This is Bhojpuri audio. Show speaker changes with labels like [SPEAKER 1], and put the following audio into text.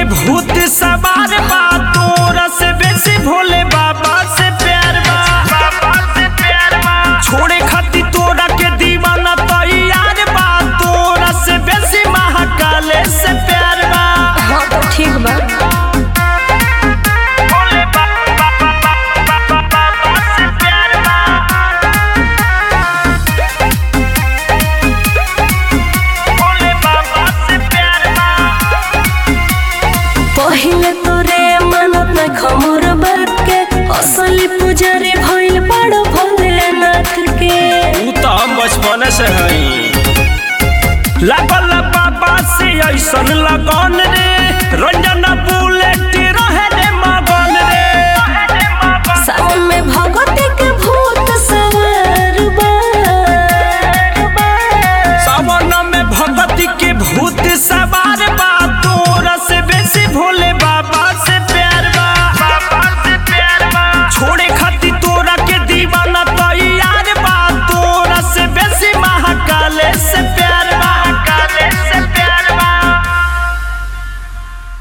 [SPEAKER 1] भूत सवार बा तोरा से बेसी भोले बाबा से प्यार बा बाबा से प्यार बा छोड़े खातिर तोरा के दीवाना तैयार बा तोरा से बेसी महाकाले से प्यार बा
[SPEAKER 2] हाँ तो ठीक बा
[SPEAKER 1] भोले बाबा बाबा से प्यार बा भोले बाबा से प्यार बा
[SPEAKER 2] पहिले तोरे मानत न खमोर बात के असली पुजारी भइल बड़ भोलेनाथ के
[SPEAKER 1] ऊ तो हम बचपन से हई लागल बाबा से ऐसन लगन रे रंजन